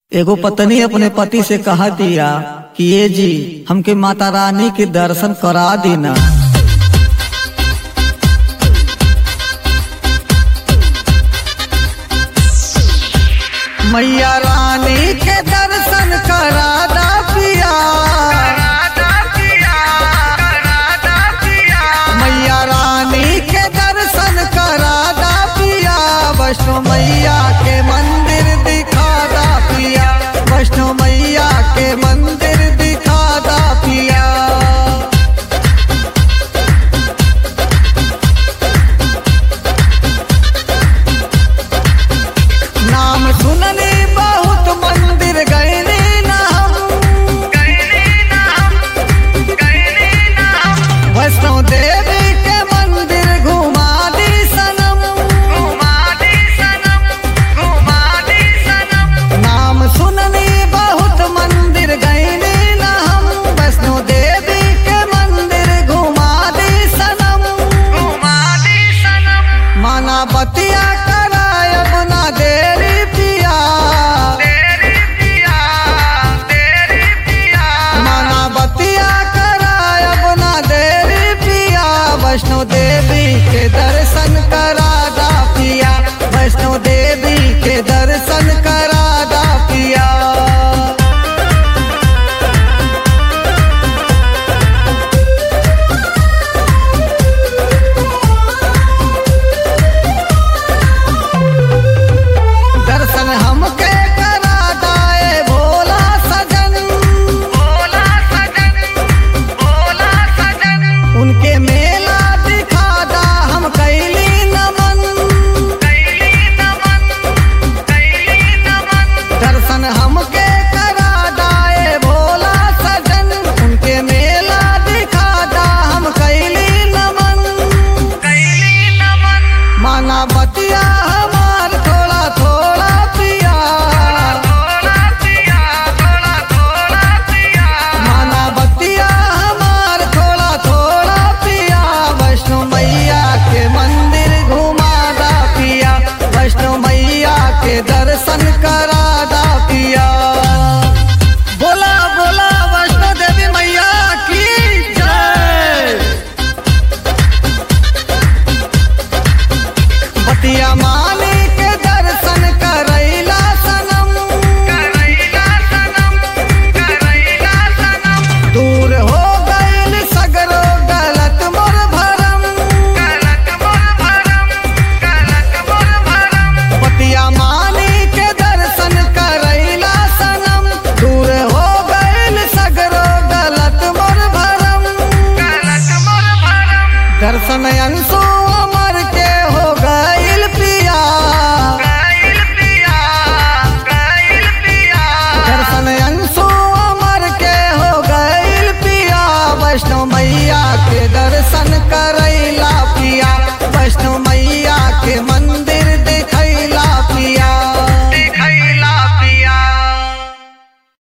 एगो पत्नी अपने पति से कहा दिया कि ये जी हमके माता रानी के दर्शन करा देना मैया रानी के दर्शन करा दा पिया मैया रानी के दर्शन करा दा पिया वैष्णो मैया के मंदिर दिखा दा पिया वैष्णो मैया के मंदिर दिखा दा पिया नाम सुनने बहुत मंदिर गए ना हम वैष्णो देवी के मंदिर घुमा दी सनम नाम सुनने बहुत मंदिर गए ना हम वैष्णो देवी के मंदिर घुमा दी सनम माना बतिया कराय अपना देरी पिया माना बतिया कराय अपना देरी पिया वैष्णो देवी के दर्शन करा दा पिया वैष्णो देवी के दर्शन करा दा पिया दर्शन हमके करा दाए भोला सजन उनके मेला दिखा दा हम कैली नमन दर्शन हमके करा दाए भोला सजन उनके मेला दिखा दा हम कैली नमन माना बतिया हमार थोड़ा थोड़ा पिया माना बतिया हमार थोड़ा थोड़ा पिया वैष्णो मैया के मंदिर घुमा दा पिया वैष्णो मैया के दर्शन करा दा पिया बोला बोला वैष्णो देवी मैया की जय बतिया माने के दर्शन करैला सनम दूर हो गइल सगरो गलत मोर भरम बतिया माने के दर्शन करैला सनम दूर हो गइल सगरो गलत मोर भरम दर्शन अंशु